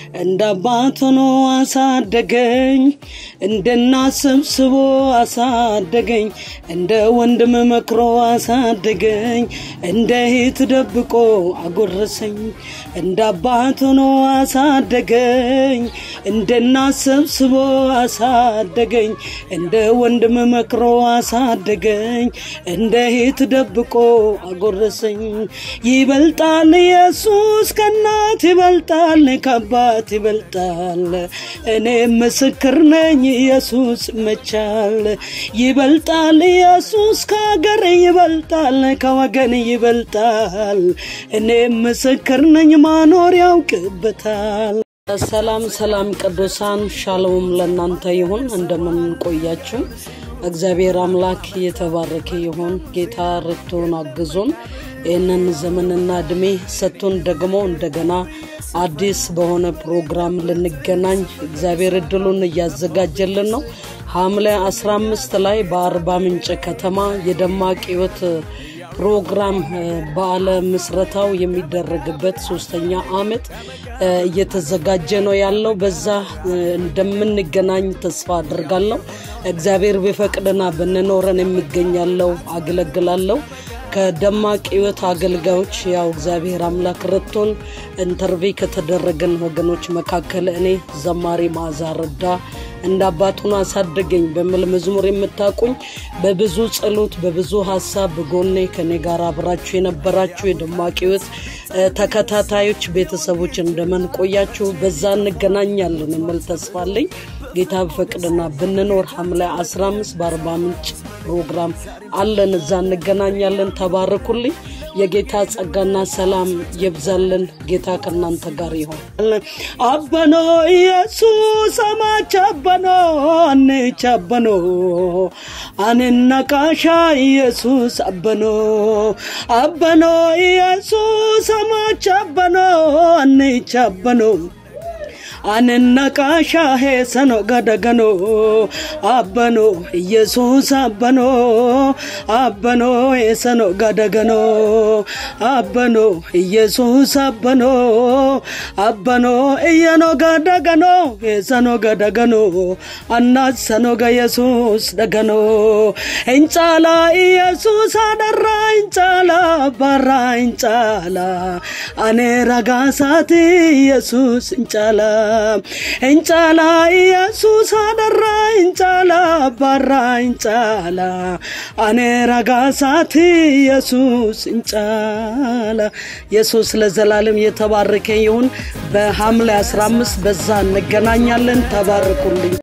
እንደ አባት ሆኖ አሳደገኝ እንደ እናት ሰብስቦ አሳደገኝ እንደ ወንድም መክሮ አሳደገኝ እንደ እህት ደብቆ አጎረሰኝ እንደ አባት ሆኖ አሳደገኝ እንደ እናት ሰብስቦ አሳደገኝ እንደ ወንድም መክሮ አሳደገኝ እንደ እህት ደብቆ አጎረሰኝ ይበልጣል ኢየሱስ ከእናት ይበልጣል ከአባት ይበልጣል እኔ ምስክር ነኝ ኢየሱስ መቻል ይበልጣል ኢየሱስ ከሀገር ይበልጣል ከወገን ይበልጣል እኔ ምስክር ነኝ ማኖር ያውቅበታል ሰላም ሰላም ቅዱሳን ሻሎም ለእናንተ ይሁን እንደምን ቆያችሁ እግዚአብሔር አምላክ የተባረከ ይሁን ጌታ ረድቶን አግዞን ይህንን ዘመንና እድሜ ሰጥቶን ደግሞ እንደገና አዲስ በሆነ ፕሮግራም ልንገናኝ እግዚአብሔር እድሉን እያዘጋጀልን ነው ሐምሌ 15 ላይ በአርባ ምንጭ ከተማ የደማቅ ህይወት ፕሮግራም በዓለ ምስረታው የሚደረግበት ሶስተኛ አመት እየተዘጋጀ ነው ያለው በዛ እንደምንገናኝ ተስፋ አድርጋለሁ እግዚአብሔር ቢፈቅድና ብንኖረን የሚገኛለው አገለግላለሁ ከደማቅ ህይወት አገልጋዮች ያው እግዚአብሔር አምላክ ረቶን ኢንተርቪ ከተደረገን ወገኖች መካከል እኔ ዘማሪ ማዛ ረዳ እንደ አባቱን አሳደገኝ በሚል መዝሙር የምታቁኝ በብዙ ጸሎት በብዙ ሀሳብ በጎኔ ከኔ ጋር አብራችሁ የነበራችሁ የደማቅ ህይወት ተከታታዮች ቤተሰቦች እንደምን ቆያችሁ በዛ እንገናኛለን የሚል ተስፋ አለኝ ጌታ በፈቅድና ብንኖር ሐምሌ 15 በአርባ ምንጭ ፕሮግራም አለን እዛ እንገናኛለን ተባርኩልኝ የጌታ ጸጋና ሰላም ይብዛልን ጌታ ከእናንተ ጋር ይሆን አበኖ ኢየሱስ አማች አበኖ አንች አበኖ አንነቃሻ ኢየሱስ አበኖ አበኖ ኢየሱስ አማች አበኖ አንች አበኖ አነነቃሻ ሄሰኖ ገደገኖ አበኖ ኢየሱስ አበኖ አበኖ ሄሰኖ ገደገኖ አበኖ ኢየሱስ አበኖ አበኖ እየኖ ገደገኖ ሄሰኖ ገደገኖ አናሰኖ ገየሱስ ደገኖ እንጫላ ኢየሱስ አደራ እንጫላ ባራ እንጫላ አኔ ረጋሳት ኢየሱስ እንጫላ እንጫላ ኢየሱስ አደራ እንጫላ ባራ እንጫላ አኔ ረጋሳት ኢየሱስ እንጫላ ኢየሱስ ለዘላለም የተባረከ ይሁን በሐምሌ 15 በዛ እንገናኛለን ተባርኩልኝ